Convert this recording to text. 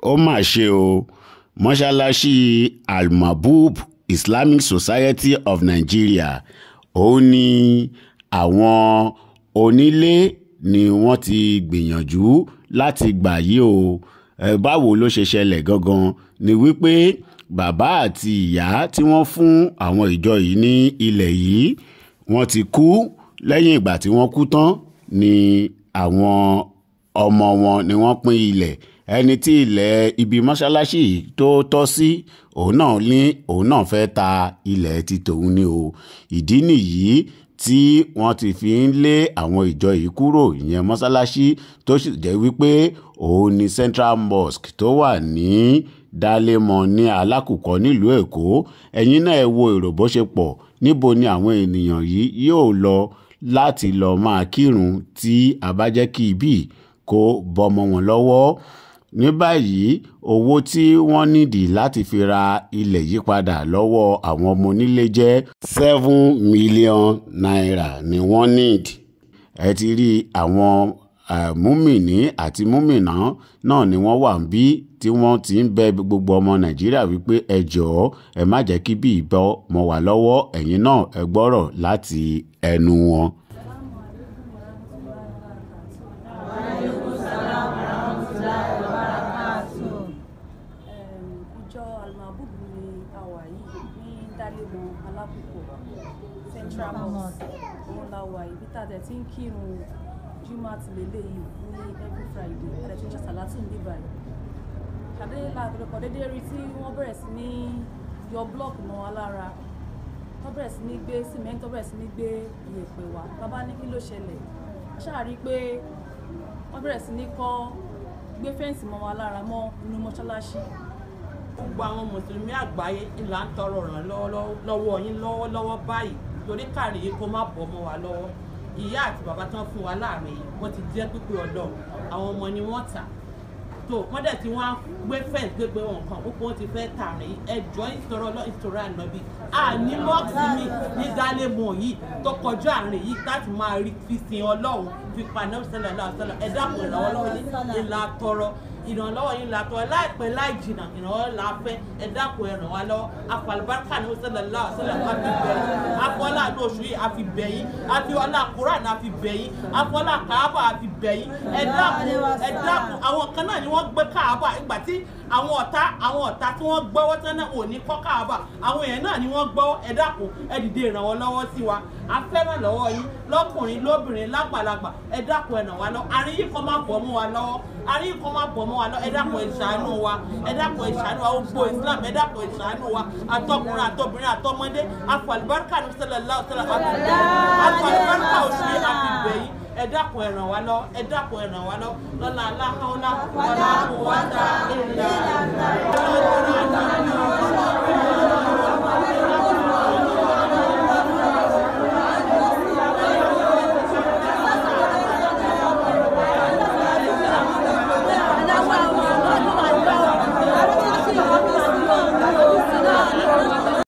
ó mà ṣe o mọ́ṣáláṣí almabub islamic society of nigeria òun ni àwọn onílé ni wọ́n ti gbìyànjú láti gbà yí o ẹ báwo ló ṣe ṣẹlẹ̀ gangan ni wípé bàbá àti ìyá tí wọ́n fún àwọn ìjọ yìí ní ilẹ̀ yìí wọ́n ti kú lẹ́yìn ìgbà tí wọ́n kú tán ni àwọn ọmọ wọn ni wọ́n pín ilẹ̀ ẹni tí ilẹ̀ ibi mọ́ṣáláṣí yìí tó tọ́ sí òun náà ní òun náà fẹ́ ta ilẹ̀ ti tòun ni o ìdí nìyí tí wọ́n ti fi ń lé àwọn ìjọ yìí kúrò ìyẹn mọ́ṣáláṣí tó sì jẹ́ wípé òun ni central mosque tó wà ní dálémọ ní alákùkọ nílùú èkó ẹ̀yin náà ẹ wo èrò bó ṣe pọ̀ níbo ni àwọn ènìyàn yìí yóò lọ láti lọ máa kírun tí a bá jẹ́ kí ibí kó bọ́mọ wọn lọ́wọ́ ní báyìí owó tí wọ́n nídìí láti fi ra ilẹ̀ yìí padà lọ́wọ́ àwọn ọmọ onílé jẹ́ seven million naira ni wọ́n need ẹ ti rí àwọn múmìnì àti múmìnà náà ni wọ́n wà ń bí tí wọ́n ti ń bẹ gbogbo ọmọ nàìjíríà wípé ẹ jọ̀ọ́ ẹ má jẹ́ kí bí ìbọn mọ́ wà lọ́wọ́ ẹ̀yin náà ẹ gbọ́rọ̀ láti ẹnu wọn. ìjọ almabub ni a wà yìí ní dálẹ́mọ alákòókò central mosque òun la wà yìí bí tàdé tí ń kírun jimá ti lélẹ̀ yìí ní every friday tàdé tí ń ṣe sàlátù ní báyìí ṣàdé làbẹ̀rẹ̀kọ̀ dédé rí tí wọ́n bẹ̀rẹ̀ sí ní yọ blọọkì mọ́ wa lára wọ́n bẹ̀rẹ̀ sí ní gbé cement wọ́n bẹ̀rẹ̀ sí ní gbé iyẹ̀pẹ̀ wá bàbá ní kí ló ṣẹlẹ̀ ṣáà rí i pé wọ́n bẹ̀rẹ̀ sí ní kọ́ gbé fẹ́ǹsì mọ́ wa lára mọ́ inú mọ́ṣáláṣí gbogbo àwọn mùsùlùmí àgbáyé ńlá ń tọrọ ràn lọ́wọ́ yín lọ́wọ́lọ́wọ́ báyìí torí káàrí yìí kó má bọ́ mọ́ wa lọ́wọ́ ìyá àti bàbá tán fún wa láàrin yìí wọ́n ti jẹ́ pípé ọ̀dọ́ àwọn ọmọ ni wọ́n tà tó wọ́n dẹ̀ tí wọ́n á gbé fẹ́ǹsì gbégbé wọn kan púpọ̀ wọ́n ti fẹ́ tààrin yìí ẹjọ́ ìtọ́rọ lọ ìtọ́rọ ànábì àní mọ́ọ̀sì mi ní dálẹ́mọ̀ yìí tó kọjú àárín yìí láti máa rí fi sin ọlọ́run fi paná sẹ́lẹ̀ lọ́sọ̀lọ́ ẹ̀dá kò ìrànwọ́ lọ́wọ́ ní ìlà tọrọ ìrànlọ́wọ́ yín la tọ́ láìpẹ́ láì jìnnà ìrànwọ́ la fẹ́ ẹ dákun ẹ ràn wá lọ́wọ́ afalibarika ní sẹ́lẹ̀ lọ́wọ́ sẹ́lẹ̀ ká fi bẹ̀ yín afọlá ní oṣù yìí a fi bẹ̀ yín afọlá kuran a fi bẹ̀ yín afọlá kaaba a fi bẹ̀ yín ẹ dákun ẹ dákun àwọn kan náà ni wọ́n gbé kaaba ìgbà tí àwọn ọ̀tá àwọn ọ̀tá tí wọ́n gbọ́wọ́ tán náà ò ní kọ́ kaaba àwọn èèyàn náà ni wọ́n gbọ́wọ́ ẹ dákun ẹ dìde ìrànwọ́ lọ́wọ́ sí wa a fẹ́ràn lọ́wọ́ yín lọ́kùnrin lóbìnrin lágbàlagbà ẹ dákun ẹ ràn wá lọ́wọ́ àríyí kan má bọ̀ mọ́ wa lọ́wọ́ àríyí kan má bọ̀ mọ́ wa lọ́wọ́ ẹ dákun ẹ ṣàánú wa ẹ dákun ẹ ṣàánú wa gbogbo islam ẹ dákun ẹ ṣàánú wa àtọkùnrin àtọbìnrin àtọmọdé afọlùbáríkà ní sẹlẹ láwùsẹlẹ àfibẹ afọlùbáríkà oṣù yìí àfibẹ yìí ẹ dákun ẹ ràn wá lọ ẹ dákun ẹ ràn wá lọ lọlá aláhàwọlá wàlá àkùwátà ìlà